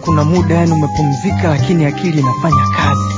kuna muda yani umepumzika lakini akili inafanya kazi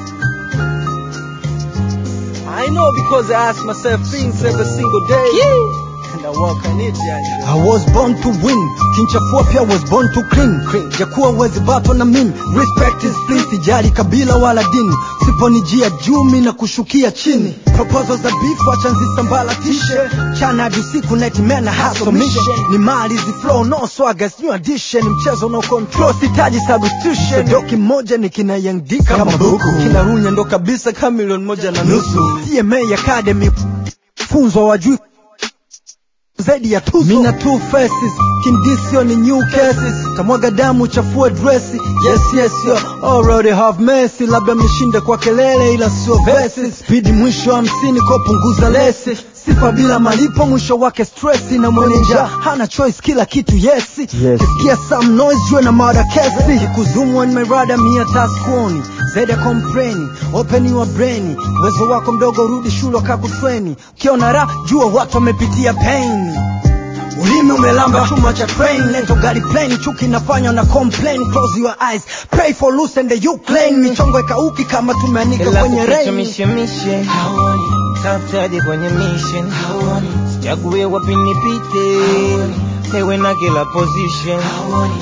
I know because I ask myself things every single day and I work on it yani. I was born to win kinchafua pia was born to clean jakuwa uwezi bato na mimi respect is please sijali kabila wala dini siponijia jumi na kushukia chini proposal za beef wacha nzisambalatishe chana hadi usiku nightmare hustle mission ni mali zi flow no swagger new addition mchezo no control sitaji substitution doki moja ni kina young D kama buku kina runya ndo kabisa kama milioni moja na nusu TMA Academy funzo wajui zaidi ya tuzo mina two faces kindisio ni new cases tamwaga damu chafue dresi yes yes yo already have mercy labda mnishinde kwa kelele ila sio verses spidi mwisho hamsini kwa punguza lesi sifa bila malipo mwisho wake stressi na mwenye njaa hana choice kila kitu yesi yes. kisikia some noise jue na mada kesi kikuzumu on my radar mia taskuoni zaidi ya kompreni open your brain uwezo wako mdogo rudi shule wakakutreni ukiona ra jua watu wamepitia pain ulimi umelamba chuma cha train lento gari plane chuki inafanywa na complain close your eyes pray for loose and you claim michongo ikauki kama tumeanika Ila kwenye kuficha rain mishemishe haoni tafutaje kwenye mission haoni sichague wapi nipite tewe na kila position haoni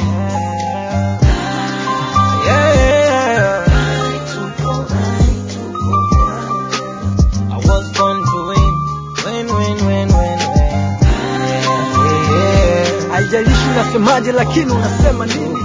yeah. I was born to win win win win win win yeah, yeah. haijalishi unasemaje lakini unasema nini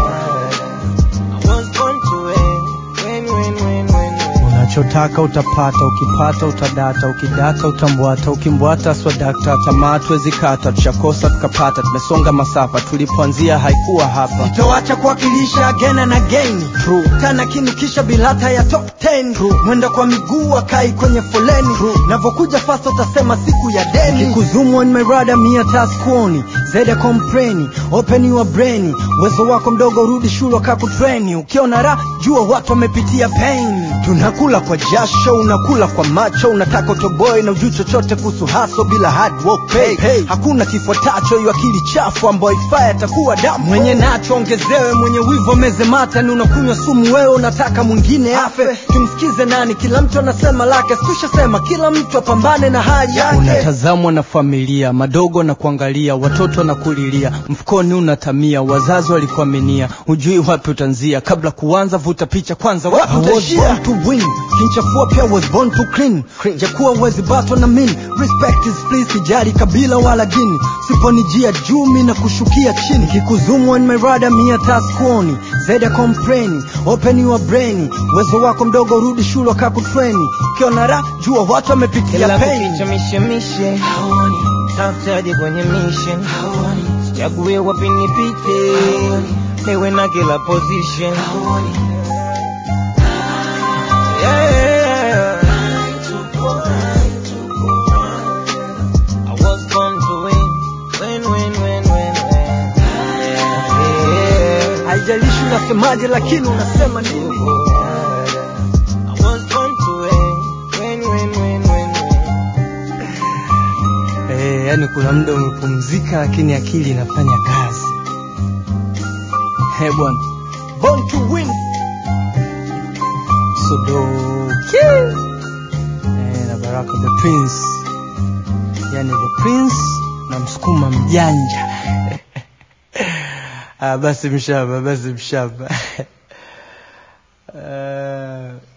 I was born to win win win win win win unachotaka utapata ukipata utadata ukidata utambwata ukimbwata swadakta tamaa tuwezi kata tushakosa tukapata tumesonga masafa tulipoanzia haikuwa hapa sitoacha kuwakilisha again and again True. tana kinukisha bilata ya top 10 True. mwenda kwa miguu akai kwenye foleni navokuja fast utasema siku ya deni kikuzumu on my radar mia taskuoni zaidi ya kompreni open your brain uwezo wako mdogo rudi shule wakakutreni ukiona ra jua watu wamepitia pain tunakula kwa jasho unakula kwa macho unataka utoboe na ujui chochote kuhusu haso bila hard work pay. Hey. hakuna kifuatacho hiyo akili chafu ambayo ifaa atakuwa damu mwenye nacho ongezewe mwenye wivo meze mata ni unakunywa sumu wewe unataka mwingine afe tumsikize nani kila mtu anasema lake sikushasema kila mtu apambane na hali yake unatazamwa na familia madogo na kuangalia watoto na kulilia mfukoni unatamia wazazi walikuaminia hujui wapi utanzia kabla kuanza vuta picha kwanza wapi utaishia to win kinchafua pia was born to clean jakuwa uwezi bato na min respect is please sijali kabila wala dini siponijia jumi na kushukia chini kikuzumu on my radar mia taskuoni zaidi ya kompreni open your brain uwezo wako mdogo rudi shule wakakutreni ukiona ra jua watu wamepitia Ila pain kuficha mishemishe haoni tafutaje kwenye mission haoni sichague wapi nipite tewe na kila position haoni yeah. I was born to win win win win win win yeah. haijalishi unasemaje lakini unasema nini I was born to win win win win win win Eh, yani kuna muda umepumzika lakini akili inafanya kazi. He bwana. Born to win. Sodoki. Eh, na Baraka the Prince. Yani the Prince na msukuma mjanja. ah, basi mshamba, basi mshamba. uh,